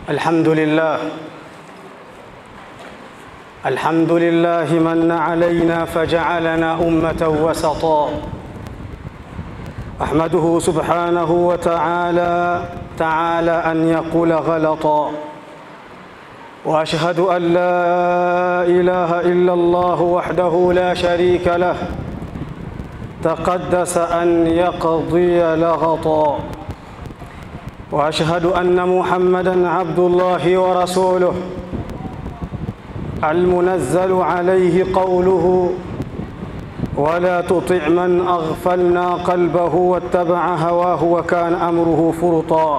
الحمد لله الحمد لله من علينا فجعلنا أمة وسطا أحمده سبحانه وتعالى تعالى أن يقول غلطا وأشهد أن لا إله إلا الله وحده لا شريك له تقدس أن يقضي لغطا واشهد ان محمدا عبد الله ورسوله المنزل عليه قوله ولا تطع من اغفلنا قلبه واتبع هواه وكان امره فرطا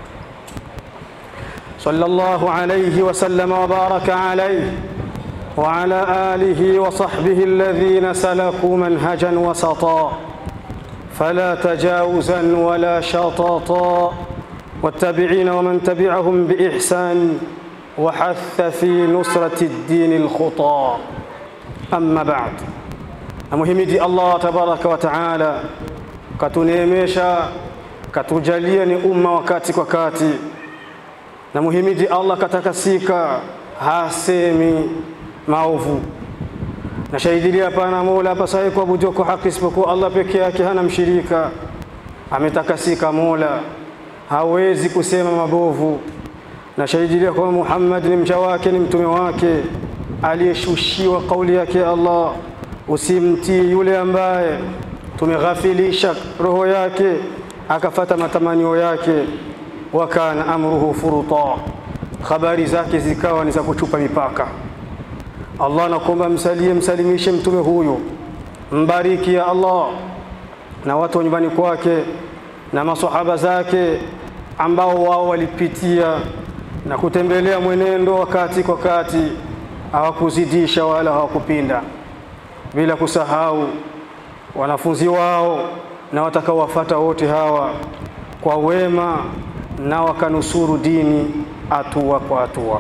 صلى الله عليه وسلم وبارك عليه وعلى اله وصحبه الذين سلكوا منهجا وسطا فلا تجاوزا ولا شططا والتابعين ومن تبعهم بإحسان وحث في نصرة الدين الخطى أما بعد namuhimidi Allah tabaraka wa taala katuneemesha katujalia ni umma wakati kwa kati namuhimidi Allah katakasika hasemi maovu nashahidilia hapana mola apasaye kuabudiwa kwa haki isipokuwa Allah peke yake hana mshirika ametakasika mola hawezi kusema mabovu na shahidilia kwamba Muhammad ni mja wake ni mtume wake aliyeshushiwa kauli yake Allah usimtii yule ambaye tumeghafilisha roho yake akafata matamanio yake wakana amruhu furuta habari zake zikawa ni za kuchupa mipaka Allah nakuomba msalie msalimishe mtume huyu mbariki ya Allah na watu wa nyumbani kwake na masahaba zake ambao wao walipitia na kutembelea mwenendo wakati kwa kati hawakuzidisha wala hawakupinda bila kusahau wanafunzi wao na watakaowafata wote hawa kwa wema na wakanusuru dini hatua kwa hatua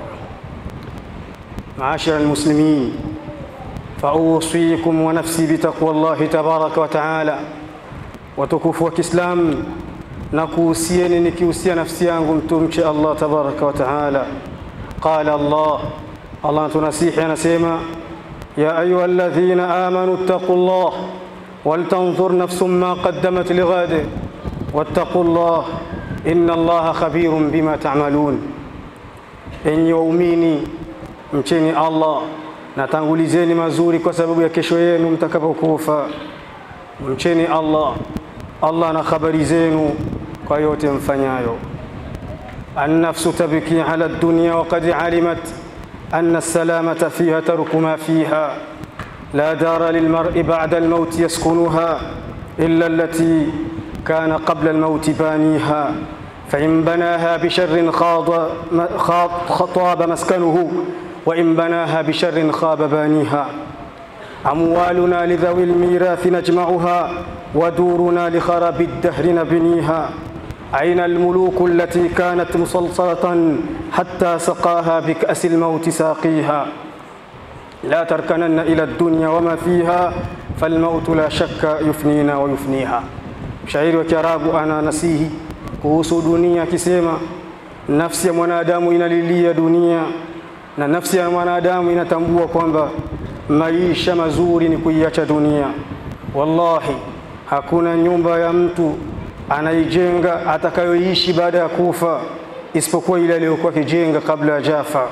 maashara almuslimin fausikum wa nafsi bitaqwa llahi tabaraka wa taala watukufu wa Kiislamu na kuhusieni nikihusia nafsi yangu mtumche Allah tabaraka wa taala. Qala Allah, Allah tunasihi anasema, ya ayuha alladhina amanu ittaqullah waltanzur nafsum ma qaddamat lighad wattaqullah inna Allaha khabirun bima ta'malun. Enyi waumini mcheni Allah na tangulizeni mazuri kwa sababu ya kesho yenu mtakapokufa. Mcheni Allah Allah na habari zenu kwa yote mfanyayo. Annafsu tabki ala dunya waqad alimat anna salamata fiha tarku ma fiha la dara lilmar'i ba'da almaut yaskunuha illa allati kana qabla almaut baniha فإن بناها بشر خاض خطاب مسكنه وإن بناها بشر خاب بانيها أموالنا لذوي الميراث نجمعها ودورنا لخراب الدهر نبنيها أين الملوك التي كانت مسلسلة حتى سقاها بكأس الموت ساقيها لا تركنن إلى الدنيا وما فيها فالموت لا شك يفنينا ويفنيها mshairi wa Kiarabu ana nasihi kuhusu dunia akisema, nafsi ya mwanadamu inalilia dunia na nafsi ya mwanadamu inatambua kwamba maisha mazuri ni kuiacha dunia. Wallahi, hakuna nyumba ya mtu anaijenga atakayoishi baada ya kufa isipokuwa ile aliyokuwa akijenga kabla ya jafa.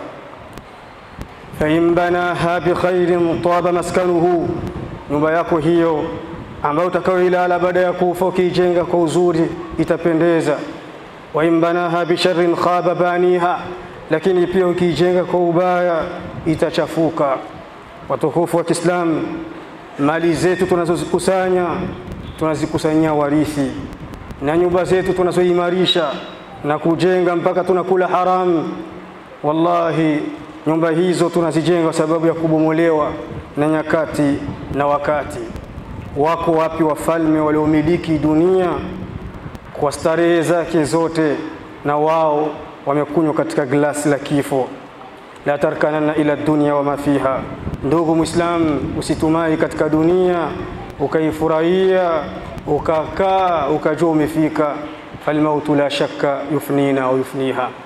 fain banaha bikhairin taba maskanuhu, nyumba yako hiyo ambayo utakayoilala baada ya kufa ukiijenga kwa uzuri itapendeza. wa in banaha bisharrin khaba baniha, lakini pia ukiijenga kwa ubaya itachafuka. Watukufu wa Kiislamu, mali zetu tunazozikusanya tunazikusanyia warithi, na nyumba zetu tunazoimarisha na kujenga mpaka tunakula haramu. Wallahi, nyumba hizo tunazijenga kwa sababu ya kubomolewa na nyakati na wakati. Wako wapi wafalme waliomiliki dunia kwa starehe zake zote, na wao wamekunywa katika glasi la kifo? la tarkananna ila dunya wama fiha. Ndugu Muislam, usitumai katika dunia ukaifurahia ukakaa ukajua umefika. Falmautu la shakka yufnina au yufniha,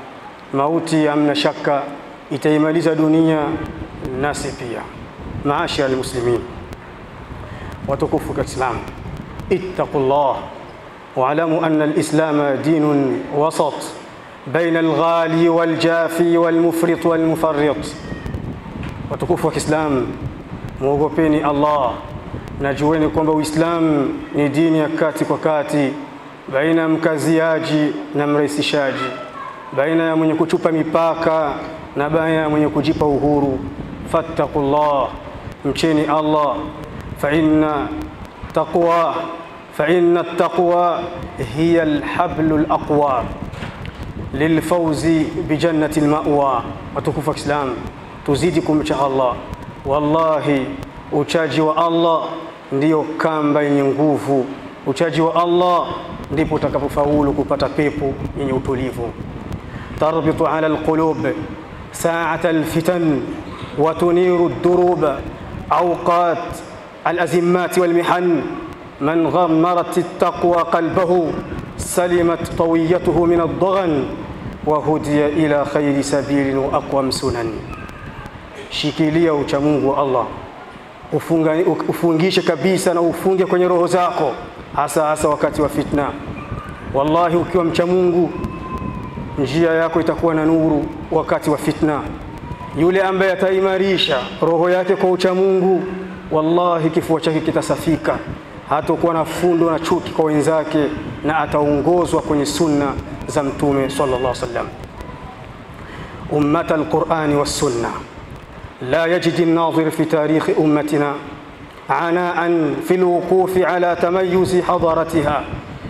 mauti amna shaka itaimaliza dunia nasi pia. Maashara almuslimin, watukufu wa Islam, ittaqullah واعلموا أن الإسلام دين وسط بين الغالي والجافي والمفرط والمفرط watukufu wa Kiislamu, muogopeni Allah na jueni kwamba Uislamu ni dini ya kati kwa kati, baina ya mkaziaji na mrahisishaji, baina ya mwenye kuchupa mipaka na baina ya mwenye kujipa uhuru. Fattaqullah, mcheni Allah, fa inna taqwa fa inna taqwa hiya alhablu alaqwa lilfauzi bijannati almawa. Watukufu wa Kiislamu, tuzidi kumcha Allah. Wallahi, uchaji wa Allah ndiyo kamba yenye nguvu. Uchaji wa Allah ndipo utakapofaulu kupata pepo yenye utulivu. tarbitu ala alqulub saata alfitan wa tuniru ad-durub awqat alazimat walmihan man ghammarat at-taqwa qalbahu salimat tawiyatuhu min ad-daghan wa hudiya ila khayri sabilin wa aqwam sunan Shikilia uchamungu wa Allah, ufunga, ufungishe kabisa na ufunge kwenye roho zako, hasa hasa wakati wa fitna. Wallahi, ukiwa mcha Mungu njia yako itakuwa na nuru wakati wa fitna. Yule ambaye ataimarisha roho yake kwa uchamungu, wallahi kifua chake kitasafika, hatakuwa na fundo na chuki kwa wenzake, na ataongozwa kwenye sunna za Mtume sallallahu alaihi wasallam. Ummata alqurani wassunna لا يجد الناظر في تاريخ أمتنا عناء في الوقوف على تميز حضارتها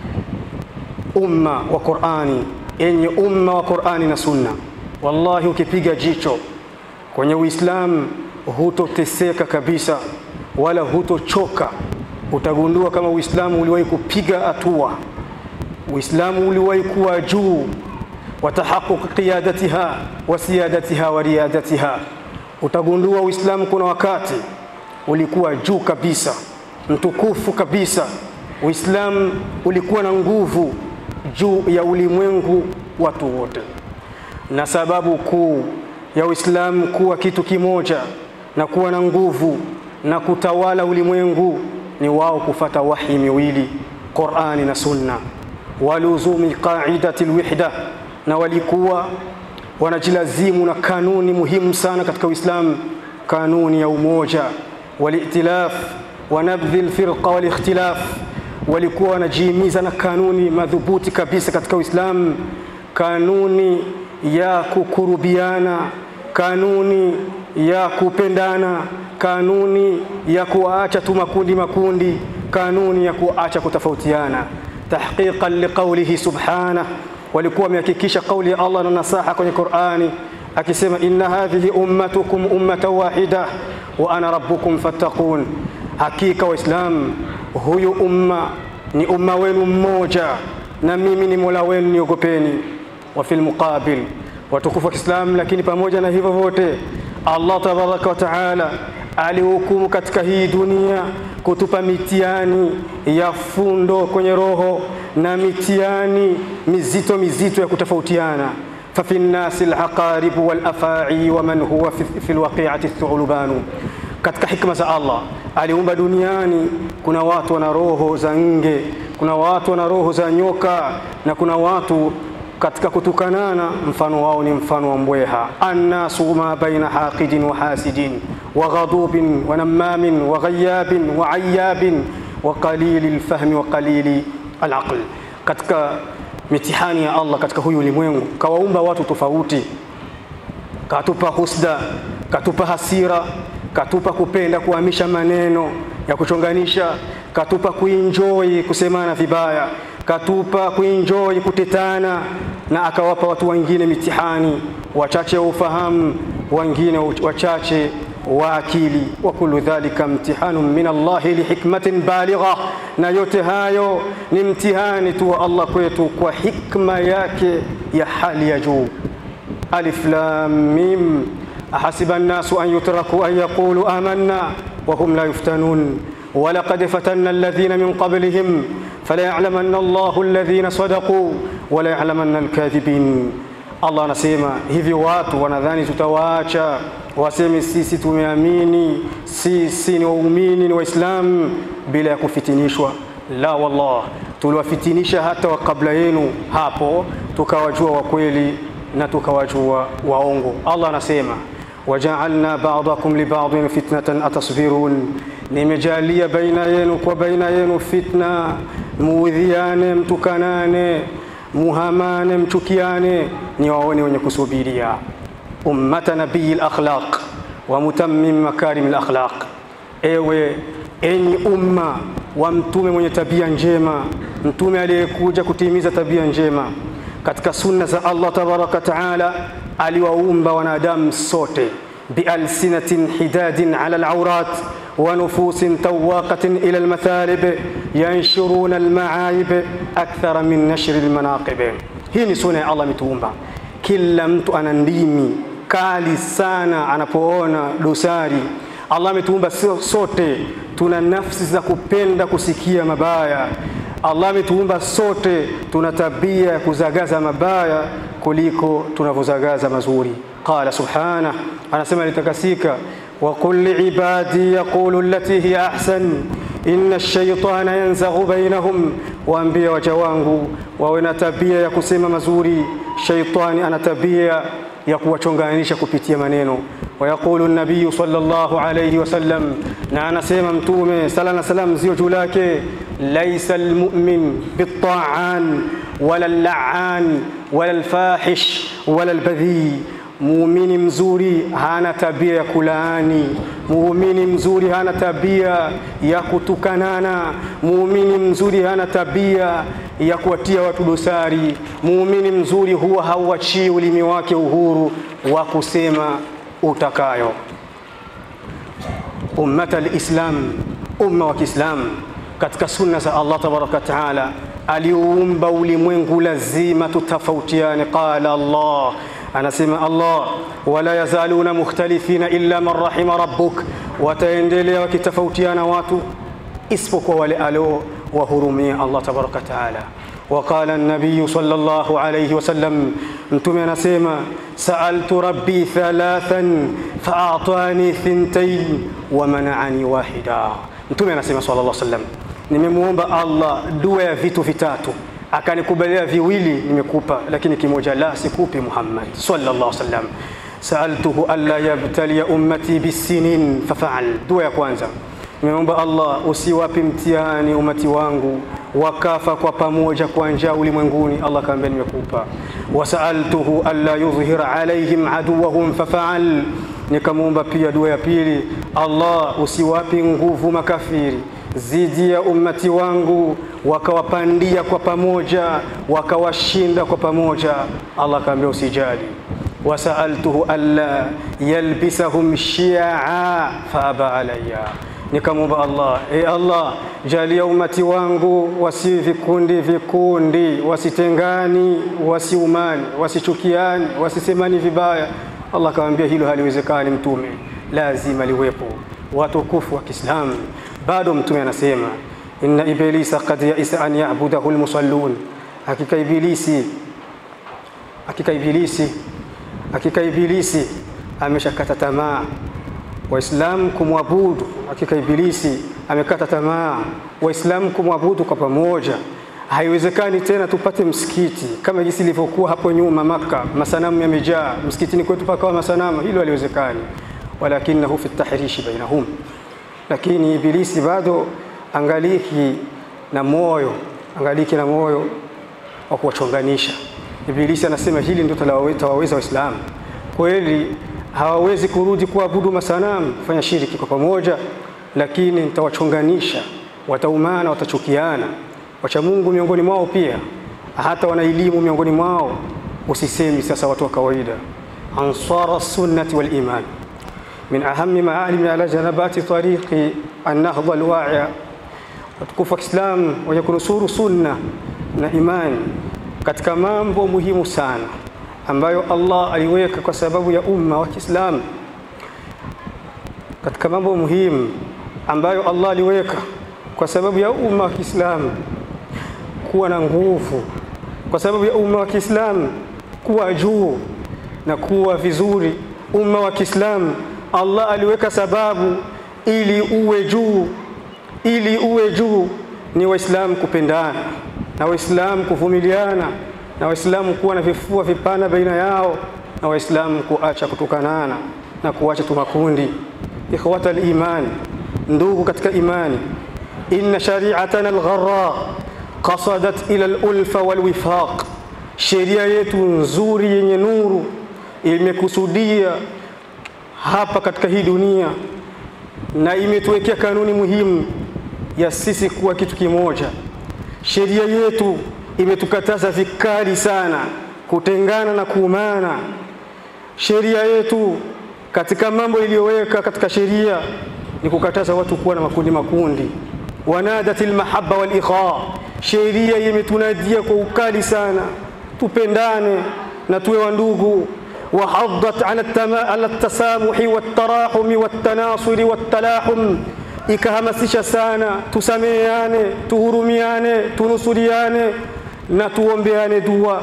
umma wa Qur'ani yenye umma wa Qur'ani na Sunna. Wallahi, ukipiga jicho kwenye Uislamu hutoteseka kabisa, wala hutochoka. Utagundua kama Uislamu uliwahi kupiga hatua, Uislamu uliwahi kuwa juu, wa tahaquq qiyadatiha wa siyadatiha wa riyadatiha utagundua Uislamu kuna wakati ulikuwa juu kabisa, mtukufu kabisa. Uislamu ulikuwa na nguvu juu ya ulimwengu watu wote, na sababu kuu ya Uislamu kuwa kitu kimoja na kuwa na nguvu na kutawala ulimwengu ni wao kufata wahi miwili, Qur'ani na Sunna, waluzumi qaidati alwihda, na walikuwa wanajilazimu na kanuni muhimu sana katika Uislamu, kanuni ya umoja walitilaf wa nabdhi alfirqa walikhtilaf. Walikuwa wanajihimiza na kanuni madhubuti kabisa katika Uislamu, kanuni ya kukurubiana, kanuni ya kupendana, kanuni ya kuacha tu makundi makundi, kanuni ya kuacha kutofautiana, tahqiqan liqaulihi subhanahu walikuwa wamehakikisha kauli ya Allah na nasaha kwenye Qur'ani akisema, inna hadhihi ummatukum ummatan wahida wa ana rabbukum fattaqun, hakika Waislamu, huyu umma ni umma wenu mmoja na mimi ni mola wenu, niogopeni. Wa fil muqabil, watukufu wa Kiislamu, lakini pamoja na hivyo vyote Allah tabaraka wa taala alihukumu katika hii dunia kutupa mitihani ya fundo kwenye roho na mitihani mizito mizito ya kutofautiana. fafi nnasi alaqaribu walafai wa man huwa fi lwaqiati thulubanu. Katika hikma za Allah aliumba duniani, kuna watu wana roho za nge, kuna watu wana roho za nyoka, na kuna watu katika kutukanana mfano wao ni mfano wa mbweha. annasu ma baina haqidin wa hasidin wa ghadubin wa namamin wa ghayabin wa ayabin wa qalili lfahmi wa qalili alaql. Katika mitihani ya Allah katika huyu ulimwengu kawaumba watu tofauti, katupa husda, katupa hasira, katupa kupenda kuhamisha maneno ya kuchonganisha, katupa kuenjoy kusemana vibaya katupa kuenjoy kutetana, na akawapa watu wengine mitihani, wachache wa ufahamu, wengine wachache wa akili. wa kullu dhalika mtihanun min Allahi lihikmatin baligha, na yote hayo ni mtihani tu wa Allah kwetu kwa hikma yake ya hali ya juu. alif lam mim ahasiba an-nasu an yutraku an yaqulu amanna wa hum la yuftanun walaqad fatanna alladhina min qablihim فلا يعلمن الله الذين صدقوا ولا يعلمن الكاذبين Allah anasema hivyo, watu wanadhani tutawaacha waseme sisi tumeamini, sisi ni waumini, ni Waislamu bila ya kufitinishwa. La, wallah, tuliwafitinisha hata wa kabla yenu hapo, tukawajua wa kweli na tukawajua waongo. Allah anasema wajaalna ba'dakum li ba'din fitnatan atasbirun, nimejalia baina yenu kwa baina yenu fitna, muudhiane, mtukanane, muhamane, mchukiane, ni waone wenye kusubiria. Ummata nabii lakhlaq wa mutammim makarim lakhlaq, ewe enyi umma wa mtume mwenye tabia njema, mtume aliyekuja kutimiza tabia njema katika sunna za Allah tabaraka taala aliwaumba wanadamu sote bialsinatin hidadin ala alaurat wa nufusin tawaqatin ila almathalib yanshuruna almaaib akthara min nashri almanaqib. Hii ni sunna ya Allah ametuumba. Kila mtu ana ndimi kali sana anapoona dosari. Allah ametuumba sote, tuna nafsi za kupenda kusikia mabaya. Allah ametuumba sote, tuna tabia ya kuzagaza mabaya kuliko tunavyozagaza mazuri. Qala subhana, anasema litakasika, wa qul liibadi yaqulu allati hiya ahsan inna ash-shaytana yanzaghu bainahum, waambie waja wangu wawe na tabia ya kusema mazuri. Shaitani ana tabia ya kuwachonganisha kupitia maneno. Wayaqulu nabiyu sallallahu alayhi wasallam, na anasema Mtume sala na salam zio juu lake, laisa almu'min bitta'an wala allaan wala alfahish wala albadhi Muumini mzuri hana tabia ya kulaani. Muumini mzuri hana tabia ya kutukanana. Muumini mzuri hana tabia ya kuwatia watu dosari. Muumini mzuri huwa hauachii ulimi wake uhuru wa kusema utakayo. Ummata alislam, umma wa Kiislamu, katika sunna za Allah tabaraka wa taala aliuumba ulimwengu, lazima tutafautiane. Qala Allah Anasema Allah, wala yazaluna mukhtalifina illa man rahima rabbuk, wataendelea wakitofautiana watu isipokuwa wale alio wahurumia Allah tabaraka taala. Waqala nabiyu sallallahu alayhi wasallam, Mtume anasema saaltu rabbi thalathan faatani thintain wa manaani wahida. Mtume anasema sallallahu alayhi wasallam, nimemwomba Allah dua ya vitu vitatu akanikubalia viwili nimekupa, lakini kimoja la sikupi. Muhammad sallallahu alaihi wasallam, saaltuhu alla yabtaliya ummati bisinin fafaal. Dua ya kwanza nimeomba Allah usiwapi mtihani umati wangu wakafa kwa pamoja kwa njaa ulimwenguni. Allah kaambia nimekupa. Wasaaltuhu alla yudhhira alaihim aduwahum fafaal, nikamwomba pia dua ya pili, Allah usiwapi nguvu makafiri zidi ya ummati wangu wakawapandia kwa pamoja wakawashinda kwa pamoja. Allah kaambia usijali. Wasaaltuhu alla yalbisahum shia faaba alayya, nikamwomba Allah, e Allah, jalia ummati wangu wasi vikundi vikundi, wasitengani, wasiumani, wasichukiani, wasisemani vibaya. Allah kaambia hilo haliwezekani, Mtume, lazima liwepo watukufu wa Kiislamu. Bado Mtume anasema inna iblisa qad yaisa an yabudahu almusallun, hakika ibilisi, hakika ibilisi, hakika ibilisi ameshakata tamaa Waislamu kumwabudu. Hakika ibilisi amekata tamaa Waislamu kumwabudu kwa pamoja. Haiwezekani tena tupate msikiti kama jinsi ilivyokuwa hapo nyuma Maka, masanamu yamejaa msikitini kwetu pakawa masanamu, hilo haliwezekani. Walakinahu fi tahrishi bainahum lakini ibilisi bado angaliki na moyo angaliki na moyo wa kuwachonganisha. Ibilisi anasema hili ndio tawaweza Waislamu kweli, hawawezi kurudi kuabudu masanamu, kufanya shiriki kwa pamoja, lakini nitawachonganisha, wataumana, watachukiana. Wacha Mungu miongoni mwao pia hata wana elimu miongoni mwao, usisemi sasa watu wa kawaida. Ansara sunnati wal iman min ahami maalimi ala janabati tariqi annahdha alwaia, watukufu wa Kiislamu wenye kunusuru sunna na imani katika mambo muhimu sana ambayo Allah aliweka kwa sababu ya umma wa Kiislamu, katika mambo muhimu ambayo Allah aliweka kwa sababu ya umma wa Kiislamu kuwa na nguvu, kwa sababu ya umma wa Kiislamu kuwa juu na kuwa vizuri. Umma wa Kiislamu Allah aliweka sababu ili uwe juu, ili uwe juu ni Waislamu kupendana na Waislamu kuvumiliana na Waislamu kuwa na vifua vipana baina yao na Waislamu kuacha kutukanana na kuacha tumakundi. Ikhwata al-iman, ndugu katika imani, inna shari'atana al-gharra qasadat ila al-ulfa wal-wifaq, sheria yetu nzuri yenye nuru imekusudia hapa katika hii dunia na imetuwekea kanuni muhimu ya sisi kuwa kitu kimoja. Sheria yetu imetukataza vikali sana kutengana na kuumana. Sheria yetu katika mambo iliyoweka katika sheria ni kukataza watu kuwa na makundi makundi. Wanadat almahabba wal ikha, sheria imetunadia kwa ukali sana tupendane na tuwe wandugu. Wahaddat ala tasamuhi watarahumi watanasuri watalahum, ikahamasisha sana tusameheane, tuhurumiane, tunusuriane na tuombeane dua,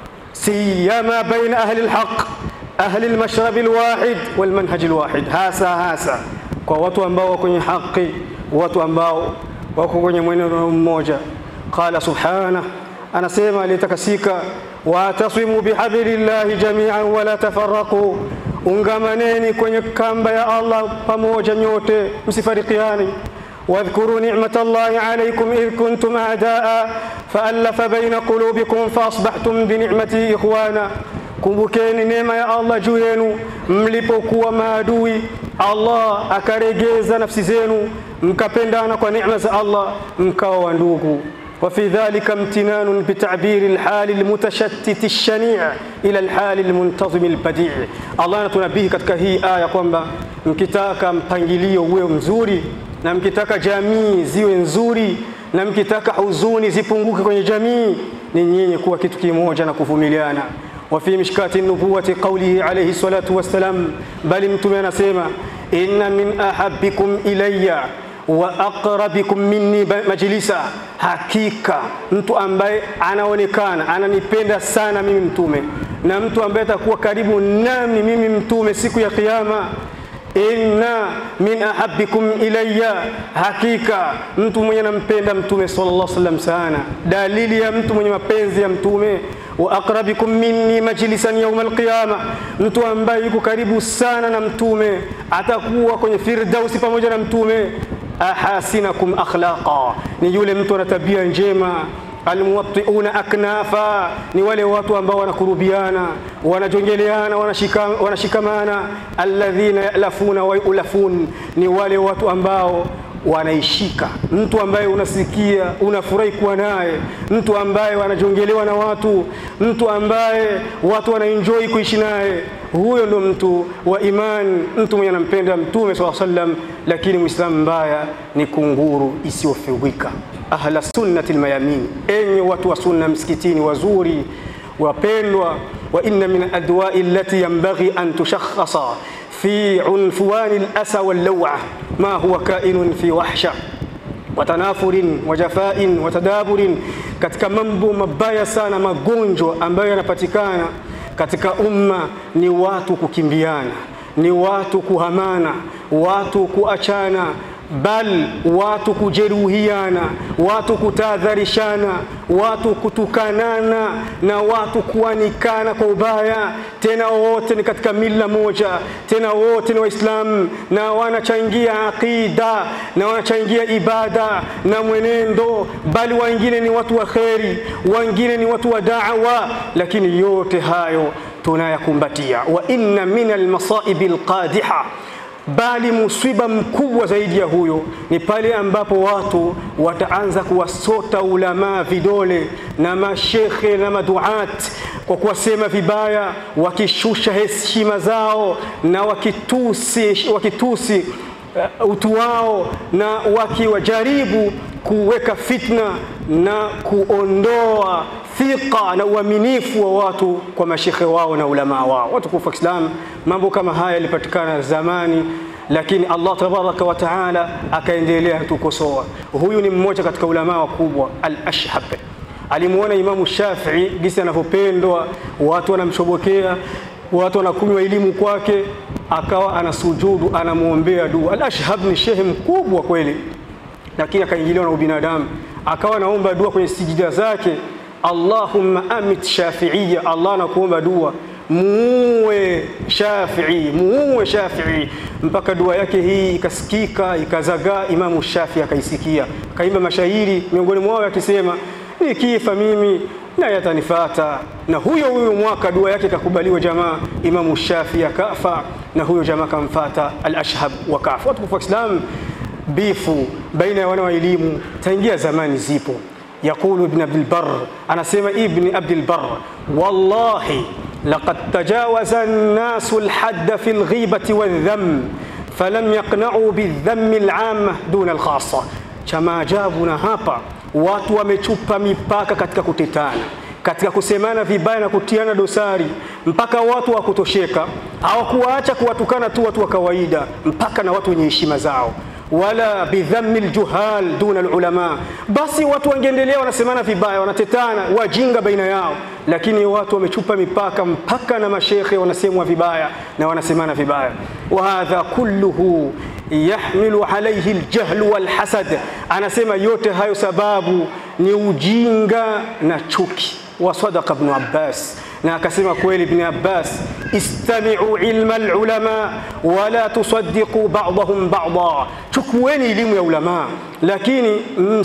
siyama baina ahli alhaq ahli almashrabi alwahid walmanhaji alwahid, hasa hasa kwa watu ambao wako kwenye haki, watu ambao wako kwenye mwenendo mmoja. Qala subhana, anasema aliyetakasika, watasimu bihablillahi jamian wala tafarraqu, ungamaneni kwenye kamba ya Allah pamoja nyote, msifarikiani. واذكروا نعمة الله عليكم إذ كنتم أعداء فألف بين قلوبكم فأصبحتم بنعمته إخوانا Kumbukeni neema ya Allah juu yenu mlipokuwa maadui, Allah akaregeza nafsi zenu mkapendana kwa neema za Allah mkawa wa ndugu. wa fi dhalika imtinanun bitabiri alhali almutashattiti alshani' ila alhali almuntazim albadi'. Allah anatunabihi katika hii aya kwamba mkitaka mpangilio uwe mzuri na mkitaka jamii ziwe nzuri na mkitaka huzuni zipunguke kwenye jamii, ni nyinyi kuwa kitu kimoja na kuvumiliana. وفي مشكاة النبوة قوله عليه الصلاة والسلام بل mtume anasema inna min ahabbikum ilayya wa aqrabikum minni majlisa, hakika mtu ambaye anaonekana ananipenda sana mimi mtume na mtu ambaye atakuwa karibu nami mimi mtume siku ya Kiyama inna min ahabbikum ilayya, hakika mtu mwenye anampenda mtume sallallahu alaihi wasallam sana. Dalili ya mtu mwenye mapenzi ya mtume wa aqrabikum minni majlisan yawm alqiyama, mtu ambaye yuko karibu sana na mtume atakuwa kwenye firdausi pamoja na mtume. Ahasinakum akhlaqa, ni yule mtu ana tabia njema almuwattiuna aknafa ni wale watu ambao wanakurubiana wanajongeleana wanashika, wanashikamana alladhina yalafuna wa yulafun ni wale watu ambao wanaishika mtu ambaye unasikia unafurahi kuwa naye mtu ambaye wanajongelewa na watu mtu ambaye watu wanaenjoy kuishi naye huyo ndo mtu wa imani mtu mwenye anampenda mtume saa sallam lakini mwislamu mbaya ni kunguru isiyofewika ahla sunnati lmayamin enye watu wa sunna msikitini wazuri wapendwa wa inna min adwai allati yanbaghi an tushakhasa fi unfuwani lasa wallawa ma huwa kainun fi wahsha watanafurin wajafain watadaburin, katika mambo mabaya sana, magonjwa ambayo yanapatikana katika umma ni watu kukimbiana, ni watu kuhamana, watu kuachana bal watu kujeruhiana, watu kutahadharishana, watu kutukanana na watu kuanikana kwa ubaya. Tena wote ni katika mila moja, tena wote ni Waislamu na wanachangia aqida na wanachangia ibada na mwenendo, bali wengine ni watu wa kheri, wengine ni watu wa da'wa, lakini yote hayo tunayakumbatia. wa inna min almasaibi alqadiha bali musiba mkubwa zaidi ya huyo ni pale ambapo watu wataanza kuwasota ulamaa vidole na mashekhe na maduat kwa kuwasema vibaya, wakishusha heshima zao na wakitusi, wakitusi uh, utu wao na wakiwajaribu kuweka fitna na kuondoa thiqa na uaminifu wa watu kwa mashekhe wao na ulamaa wao. Watukufu wa Islam, mambo kama haya yalipatikana zamani, lakini Allah tabaraka wa taala akaendelea kutukosoa. Huyu ni mmoja katika ulamaa wakubwa, Al-Ashhab alimuona Imamu Shafii gisi anavyopendwa, watu wanamshobokea, watu wanakunywa elimu kwake, akawa anasujudu, anamwombea dua. Al-Ashhab ni shehe mkubwa kweli, lakini akaingiliwa na ubinadamu, akawa anaomba dua kwenye sijida zake, Allahumma amit Shafiia, Allah anakuomba dua muue Shafii, muue Shafii, mpaka dua yake hii ikasikika ikazagaa. Imamu Shafii akaisikia, akaimba mashairi, miongoni mwao akisema, nikifa mimi na yatanifata. Na huyo huyo mwaka dua yake ikakubaliwa, jamaa. Imamu Shafii akafa na huyo jamaa kamfata Al-Ashhab wakafa. Watukufu wa Islam, bifu baina ya wana wa elimu taingia zamani zipo. Yaqulu Ibn Abdul Barr, anasema Ibn Abdul Barr, wallahi laqad tajawaza an-nasu al-hadda fi al-ghibati wadh-dhamm falam yaqna'u bidh-dhammi al-'amma duna al-khassa. Cha maajabu na hapa watu wamechupa mipaka katika kutetana, katika kusemana vibaya na kutiana dosari, mpaka watu wa kutosheka hawakuwaacha kuwatukana tu watu wa kawaida, mpaka na watu wenye heshima zao wala bidhammi ljuhal duna lulama. Basi watu wangeendelea wanasemana vibaya, wanatetana wajinga baina yao, lakini watu wamechupa mipaka mpaka na mashekhe wanasemwa vibaya na wanasemana vibaya. wa hadha kulluhu yahmilu alayhi aljahlu walhasad, anasema yote hayo sababu ni ujinga na chuki. wa sadaqa Ibn Abbas na akasema kweli Ibn Abbas, istami'u ilma alulama wala tusaddiqu ba'dahum ba'da, chukueni elimu ya ulama lakini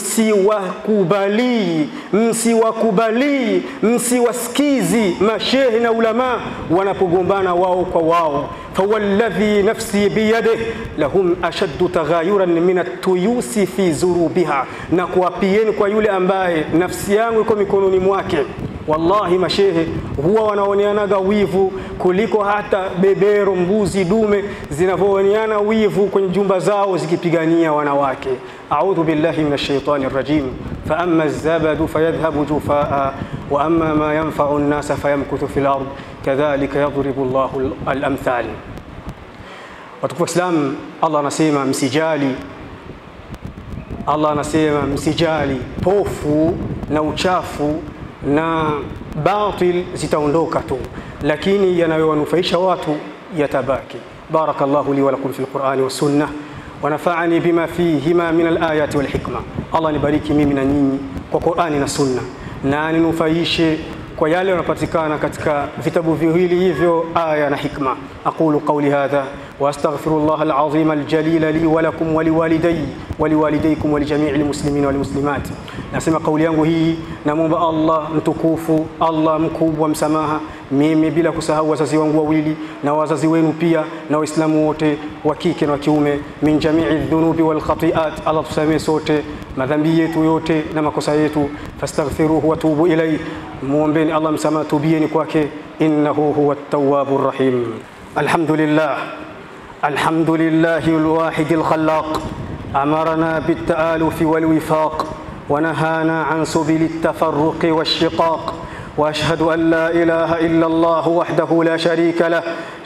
msiwakubali msiwakubali msiwasikizi mashehe na ulama wanapogombana wao kwa wao. fawalladhi nafsi biyadihi lahum ashaddu taghayuran min atuyusi fi zurubiha, na kuwapieni kwa yule ambaye nafsi yangu iko mikononi mwake Wallahi, mashehe huwa wanaoneanaga wivu kuliko hata bebero, mbuzi dume zinavyooneana wivu kwenye jumba zao zikipigania wanawake. Audhu billahi minash shaitani rajim. Fa amma zabadu fayadhhabu jufaa wa amma ma yanfa'u an-nasa fayamkuthu fil ard kadhalika yadribu Allahu al-amthal. Watukufu wa Islam, Allah anasema msijali Allah anasema msijali pofu na uchafu na batil zitaondoka tu, lakini yanayowanufaisha watu yatabaki. Barakallahu li wa lakum fil Qur'ani was sunnah wa nafa'ani bima fihima min al-ayati wal hikma. Allah nibariki mimi na nyinyi kwa Qur'ani na sunna na ninufaishe kwa yale yanapatikana katika vitabu viwili hivyo, aya na hikma. aqulu qawli hadha wa astaghfirullah al-azim al-jalil li wa lakum wa liwalidayya wa liwalidaykum wa lijami'i al-muslimina wal muslimat. Nasema kauli yangu hii, namwomba Allah mtukufu, Allah mkubwa msamaha, mimi bila kusahau wazazi wangu wawili na wazazi wenu pia na Waislamu wote wa kike na wa kiume, min jami'i dhunubi wal khati'at. Allah tusamee sote madhambi yetu yote na makosa yetu, fastaghfiruhu wa tubu ilayhi, muombeni Allah msamaha, tubieni kwake, innahu huwa at-tawwabur rahim. Alhamdulillah, alhamdulillahi al-wahid al-khallaq amarna bit-ta'alufi wal-wifaq ونهانا عن سبل التفرق والشقاق واشهد ان لا اله الا الله وحده لا شريك له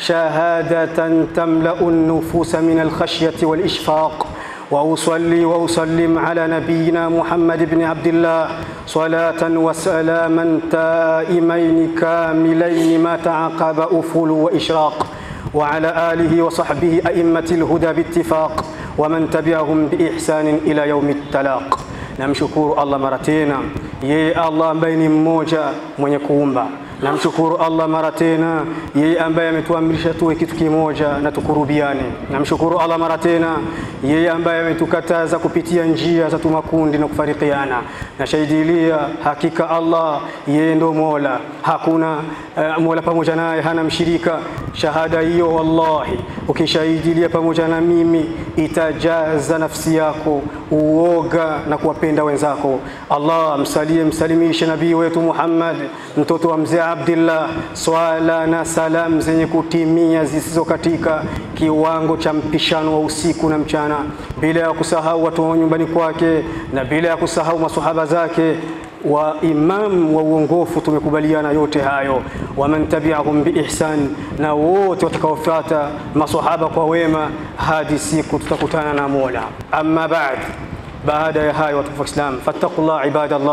شهاده تملا النفوس من الخشيه والاشفاق واصلي واسلم على نبينا محمد بن عبد الله صلاه وسلاما تائمين كاملين ما تعاقب افول واشراق وعلى اله وصحبه ائمه الهدى باتفاق ومن تبعهم باحسان الى يوم التلاق Namshukuru Allah mara tena, yeye Allah ambaye ni mmoja mwenye kuumba. Namshukuru Allah mara tena, yeye ambaye ametuamrisha tuwe kitu kimoja na tukurubiane. Namshukuru Allah mara tena, yeye ambaye ametukataza kupitia njia za tumakundi na kufarikiana. Nashahidilia hakika Allah yeye ndo Mola, hakuna uh, Mola pamoja naye hana mshirika. Shahada hiyo wallahi, ukishahidilia pamoja na mimi itajaza nafsi yako uoga na kuwapenda wenzako. Allah msalie msalimishe nabii wetu Muhammad mtoto wa mzee Abdillah, swala na salam zenye kutimia zisizo katika kiwango cha mpishano wa usiku na mchana, bila ya kusahau watu wa nyumbani kwake na bila ya kusahau masahaba zake wa imam wa uongofu. Tumekubaliana yote hayo, waman tabi'ahum biihsan, na wote watakaofuata masahaba kwa wema hadi siku tutakutana na Mola. Amma ba'd, baada ya hayo watukufu wa Islam, fattaqullah ibadallah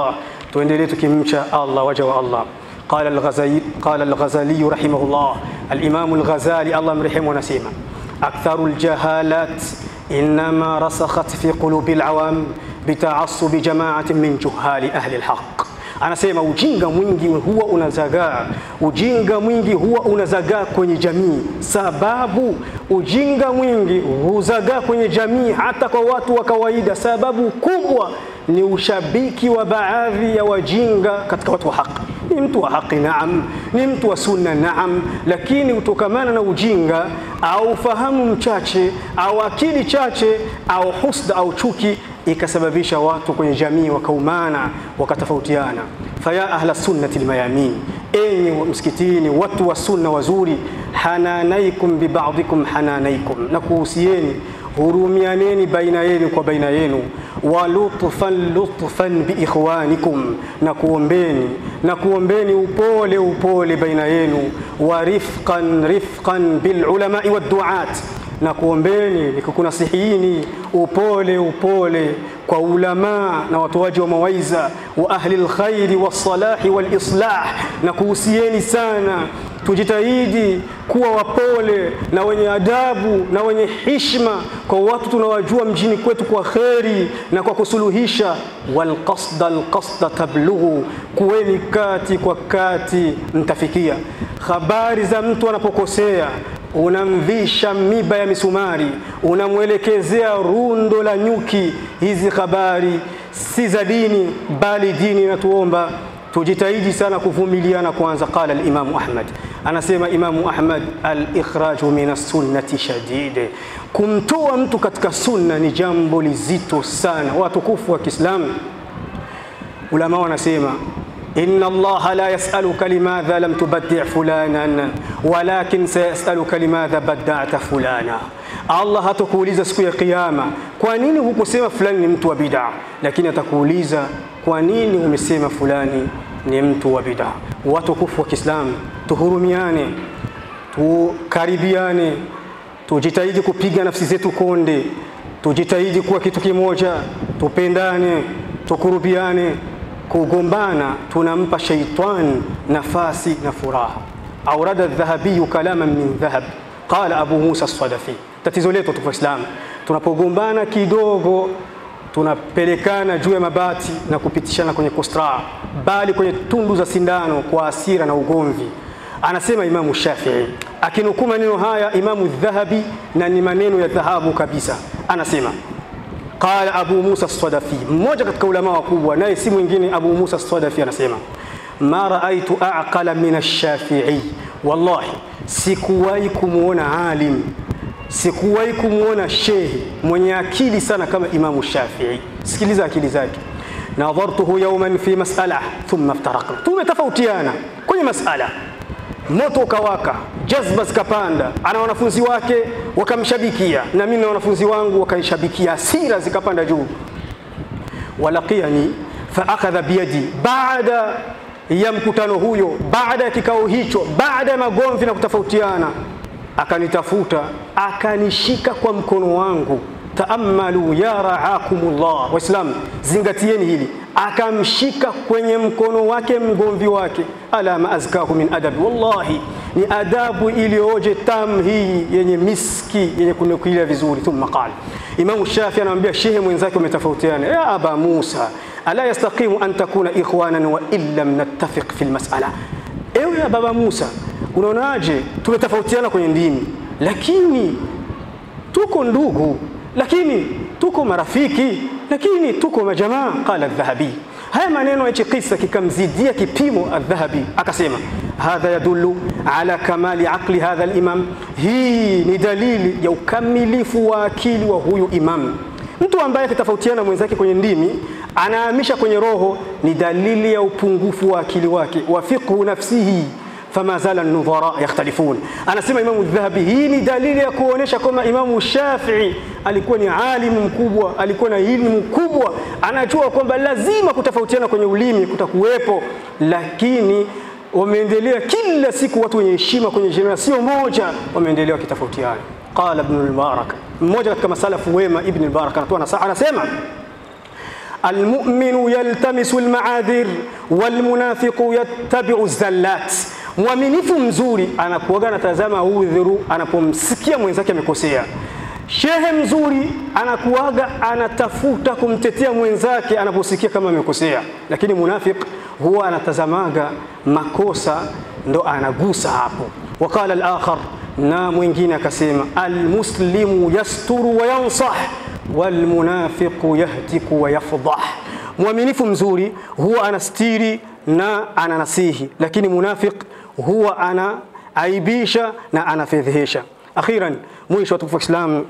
tuendelee tukimcha Allah, waja wa Allah. قال الغزالي قال الغزالي رحمه الله الإمام الغزالي الله مرحمه نسيما أكثر الجهالات إنما رسخت في قلوب العوام بتعصب جماعة من جهال أهل الحق anasema ujinga mwingi huwa unazagaa, ujinga mwingi huwa unazagaa kwenye jamii, sababu ujinga mwingi huzagaa kwenye jamii hata kwa watu wa kawaida. Sababu kubwa ni ushabiki wa baadhi ya wajinga katika watu wa haki. Ni mtu wa haki naam, ni mtu wa sunna naam, lakini kutokamana na ujinga au fahamu mchache au akili chache au husda au chuki ikasababisha watu kwenye jamii wakaumana wakatofautiana. Faya ahla sunnati lmayamin, enyi msikitini watu wa sunna wazuri, hananaikum bibadikum hananaikum, na kuhusieni hurumianeni baina yenu kwa baina yenu, wa lutfan lutfan biikhwanikum, na kuombeni na kuombeni upole upole baina yenu, wa rifqan rifqan bilulamai wadduat na kuombeni nikukunasihini upole upole kwa ulamaa na watoaji wa mawaiza wa ahli lkhairi wassalahi walislah, na kuhusieni sana tujitahidi kuwa wapole na wenye adabu na wenye hishma kwa watu tunawajua mjini kwetu kwa kheri na kwa kusuluhisha. Walqasda alqasda tablughu, kuweni kati kwa kati mtafikia. Habari za mtu anapokosea unamvisha miba ya misumari, unamwelekezea rundo la nyuki. Hizi habari si za dini, bali dini inatuomba tujitahidi sana kuvumiliana kwanza. Qala al-Imamu Ahmad, anasema Imamu Ahmad, al-ikhraju min as-sunnati shadid, kumtoa mtu katika sunna ni jambo lizito sana. Watukufu wa Kiislamu, ulama wanasema inna allaha la yasaluka limadha lam tubaddi' fulanan walakin sayasaluka limadha badda'ta fulana. Allah hatakuuliza siku ya Kiyama kwa nini hukusema fulani ni mtu wa bid'a, lakini atakuuliza kwa nini umesema fulani ni mtu wa bid'a. Watukufu wa Kiislamu, tuhurumiane, tukaribiane, tujitahidi kupiga nafsi zetu konde, tujitahidi kuwa kitu kimoja, tupendane, tukurubiane kugombana tunampa shaitan nafasi na furaha. Aurada Dhahabiyu kalaman min dhahab, qala Abu Musa Sadafi. Tatizo letu tupo Islam, tunapogombana kidogo tunapelekana juu ya mabati na kupitishana kwenye kostra, bali kwenye tundu za sindano kwa asira na ugomvi. Anasema Imamu Shafii akinukuu maneno haya Imamu Dhahabi, na ni maneno ya dhahabu kabisa, anasema Qala Abu Musa Sadafi, mmoja katika ulama wakubwa, naye si mwingine Abu Musa Sadafi anasema ma raaitu aqala min ash-Shafi'i, wallahi sikuwahi kumwona alim, sikuwahi kumwona shehi mwenye akili sana kama Imamu Shafii. Sikiliza akili zake. Nadhartuhu yawman fi mas'ala thumma iftaraqna, tumetofautiana kwenye mas'ala moto ukawaka, jazba zikapanda, ana wanafunzi wake wakamshabikia, na mimi na wanafunzi wangu wakanishabikia, hasira zikapanda juu. Walaqiyani faakadha biyadi, baada ya mkutano huyo, baada ya kikao hicho, baada ya magomvi na kutofautiana, akanitafuta akanishika kwa mkono wangu. Taamalu ya raakumullah, Waislamu zingatieni hili akamshika kwenye mkono wake mgomvi wake, ala ma azkahu min adabi, wallahi ni adabu iliyoje tamu hii yenye miski yenye kunukilia vizuri. Thumma qala, Imamu Shafi anamwambia shehe mwenzake, umetofautiana ya aba Musa, ala yastaqimu an takuna ikhwanan wa in lam nattafiq fi lmasala. Ewe ya baba Musa, unaonaje tumetofautiana kwenye dini, lakini tuko ndugu, lakini tuko marafiki lakini tuko majamaa. Qala Dhahabi, haya maneno hichi kisa kikamzidia kipimo. Adhahabi akasema hadha yadullu ala kamali aqli hadha alimam, hii ni dalili ya ukamilifu wa akili wa huyu imam. Mtu ambaye akitofautiana mwenzake kwenye ndimi anahamisha kwenye roho, ni dalili ya upungufu wa akili wake. wa fiqhu nafsihi fama zala nudhara yakhtalifun. Anasema Imamu Dhahabi, hii ni dalili ya kuonyesha kwamba Imamu Shafii alikuwa ni alimu mkubwa, alikuwa na ilmu kubwa, anajua kwamba lazima kutofautiana kwenye ulimi kutakuwepo, lakini wameendelea kila siku watu wenye heshima kwenye generation moja wameendelea wakitofautiana. Qala Ibn al-Mubarak, mmoja katika masalafu wema, Ibn al-Mubarak anatoa nasaha, anasema almuminu yaltamisu lmaadhir walmunafiqu yattabiu zallat mwaminifu mzuri anakuaga anatazama udhuru anapomsikia mwenzake amekosea shehe mzuri anakuaga anatafuta kumtetea mwenzake anaposikia kama amekosea lakini munafiq huwa anatazamaga makosa ndo anagusa hapo waqala al-akhar na mwingine akasema almuslimu yasturu wa yansah walmunafiqu yahtiku wa yafdah mwaminifu mzuri huwa anastiri na ananasihi lakini munafiq huwa anaaibisha na anafedhehesha akhiran mwisho watukufu wa Islam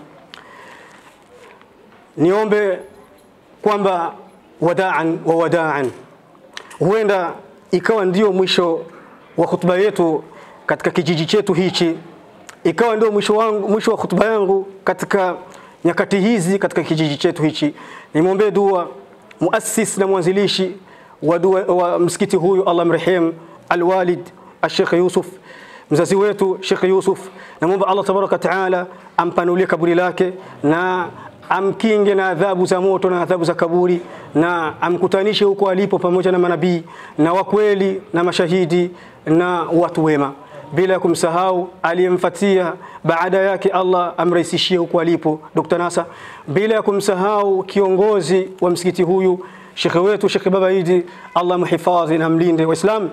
niombe kwamba wadaan wa wadaan huenda ikawa ndio mwisho wa hutuba yetu katika kijiji chetu hichi ikawa ndio mwisho wangu mwisho wa hutuba yangu katika nyakati hizi katika kijiji chetu hichi nimwombee dua muassis na mwanzilishi wa, dua, wa msikiti huyu Allah mrehemu alwalid Sheikh Yusuf mzazi wetu Sheikh Yusuf namwomba Allah tabaraka taala ampanulie kaburi lake na amkinge na adhabu za moto na adhabu za kaburi na amkutanishe huko alipo pamoja na manabii na wakweli na mashahidi na watu wema bila ya kumsahau aliyemfatia baada yake Allah amrahisishie huko alipo Dr. Nasa bila ya kumsahau kiongozi wa msikiti huyu shekhe wetu Shekhe Baba Idi Allah mhifadhi na mlinde waislamu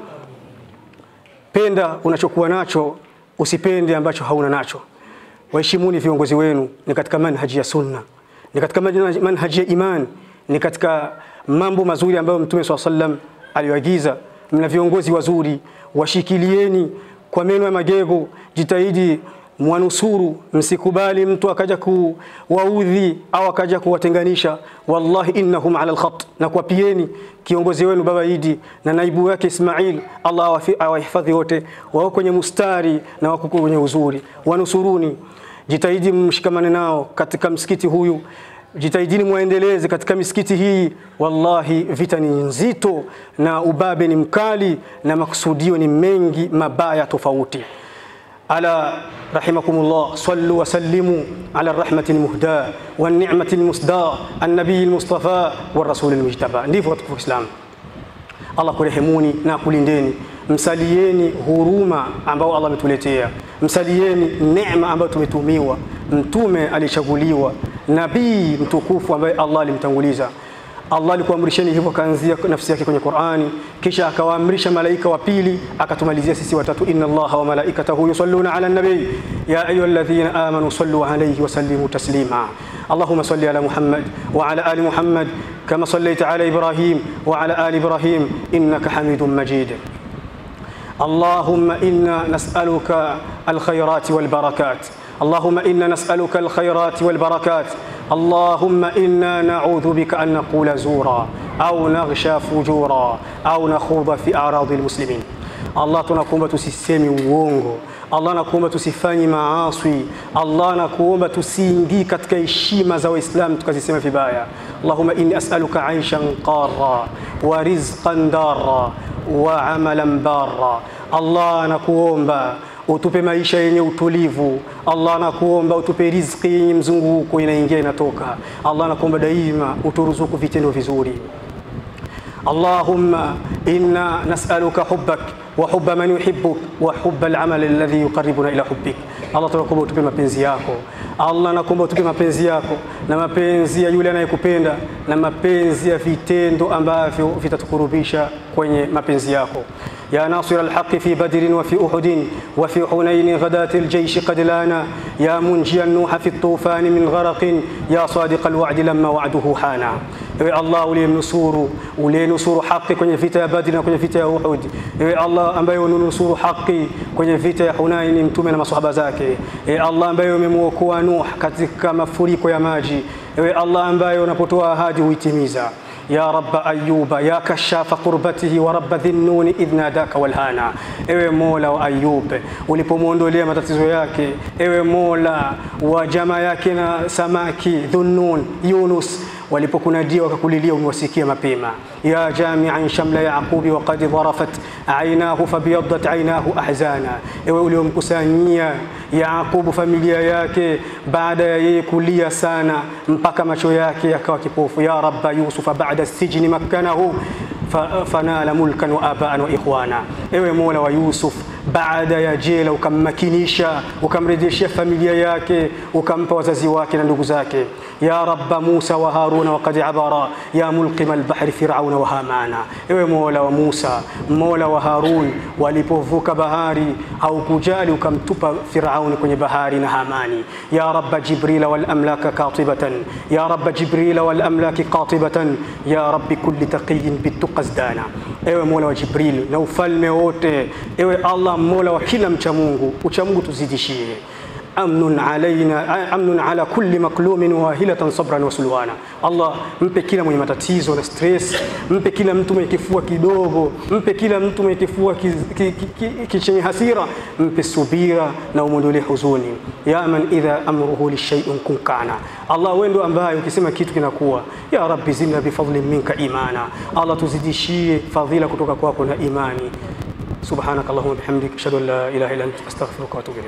penda unachokuwa nacho usipende ambacho hauna nacho waheshimuni viongozi wenu ni katika manhaji ya sunna ni katika manhaji ya iman ni katika mambo mazuri ambayo mtume swalla sallam aliyoagiza mna viongozi wazuri washikilieni kwa meno ya magego jitahidi mwanusuru msikubali mtu akaja kuwaudhi au akaja kuwatenganisha wallahi innahum ala alkhat na kuwapieni kiongozi wenu baba Idi na naibu wake Ismail Allah awahifadhi wote wao kwenye mustari na wako kwenye uzuri wanusuruni jitahidi mshikamane nao katika msikiti huyu jitahidini mwaendeleze katika misikiti hii wallahi vita ni nzito na ubabe ni mkali na makusudio ni mengi mabaya tofauti ألا رحمكم الله صلوا وسلموا على الرحمة المهداة والنعمة المسداة النبي المصطفى والرسول المجتبى ndivyo katika Uislamu Allah kurehemuni na kulindeni msalieni huruma ambao Allah ametuletea msalieni neema ambayo tumetumiwa mtume alichaguliwa nabii mtukufu ambaye Allah alimtanguliza Allah alikuamrisheni hivyo kaanzia nafsi yake kwenye Qur'ani kisha akawaamrisha malaika wa pili akatumalizia sisi watatu inna Allaha wa malaikatahu yusalluna ala nabi ya ayyuhalladhina amanu sallu alayhi wa sallimu taslima اللهم صل على محمد وعلى ال محمد كما صليت على ابراهيم وعلى ال ابراهيم انك حميد مجيد اللهم انا نسالك الخيرات والبركات اللهم انا نسالك الخيرات والبركات اللهم انا نعوذ بك ان نقول زورا au naghsha fujura au nakhudha fi a'radi almuslimin Allah tunakuomba tusisemi uongo Allah nakuomba tusifanye maaswi Allah nakuomba tusiingii katika heshima za waislamu tukazisema vibaya Allahumma inni as'aluka aishan qarra wa rizqan darra wa amalan barra Allah nakuomba utupe maisha yenye utulivu Allah nakuomba utupe riziki yenye mzunguko inaingia inatoka Allah nakuomba daima uturuzuku vitendo vizuri اللهم إنا نسألك حبك وحب من يحبك وحب العمل الذي يقربنا إلى حبك Allah tunakuomba utupe mapenzi yako Allah nakuomba utupe mapenzi yako na mapenzi ya yule anayekupenda na mapenzi ya vitendo ambavyo vitatukurubisha kwenye mapenzi yako يا ناصر الحق في بدر وفي أحد وفي حنين غداة الجيش قد لانا يا منجي النوح في الطوفان من غرق يا صادق الوعد لما وعده حانا ewe allah uliyemnusuru uliyenusuru haki kwenye vita ya badri na kwenye vita ya uhud ewe allah ambaye ununusuru haki kwenye vita ya hunaini mtume na masahaba zake ewe allah ambaye umemwokoa nuh katika mafuriko ya maji ewe allah ambaye unapotoa ahadi huitimiza يا رب أيوب يا كشاف قربته ورب ذي النون إذ ناداك والهانا ewe mola wa ayub ulipomwondolea matatizo yake ewe mola wa jamaa yake na samaki dhunnun yunus walipokunadia wakakulilia umewasikia mapema. ya jamian shamla yaqubi waqad dharafat ainahu fabiyaddat ainahu ahzana, ewe uliomkusanyia Yaqubu familia yake baada ya yeye kulia sana mpaka macho yake yakawa kipofu. ya rabba yusufa ba'da sijni makkanahu fanala mulkan wa abaan wa ikhwana, ewe Mola wa Yusuf baada ya jela ukammakinisha ukamrejeshea familia yake ukampa wazazi wake na ndugu zake. ya rabba Musa wa Haruna waqad abara ya mulqima albahri firauna wa hamana, ewe Mola wa Musa, Mola wa Harun, walipovuka bahari haukujali ukamtupa Firauni kwenye bahari na Hamani. ya rabba Jibrila wal amlaka katibatan ya rabba Jibrila wal amlaki qatibatan ya rabbi kulli taqiyin bituqa zdana, ewe Mola wa Jibril na ufalme wote, ewe Allah Mola wa kila mcha Mungu, ucha Mungu tuzidishie. amnun alaina amnun ala kulli maklumin wahilatan sabran wa sulwana. Allah mpe kila mwenye matatizo na stress, mpe kila mtu mwenye kifua kidogo, mpe kila mtu mwenye kifua chenye hasira, mpe subira na umwondolee huzuni. ya man idha amruhu lishai'in kun kana, Allah wewe ndo ambaye ukisema kitu kinakuwa. ya rabbi zidna bifadlin minka imana, Allah tuzidishie fadhila kutoka kwako na imani. subhanaka allahumma bihamdik ashhadu an la ilaha illa anta astaghfiruka wa atubu ilayk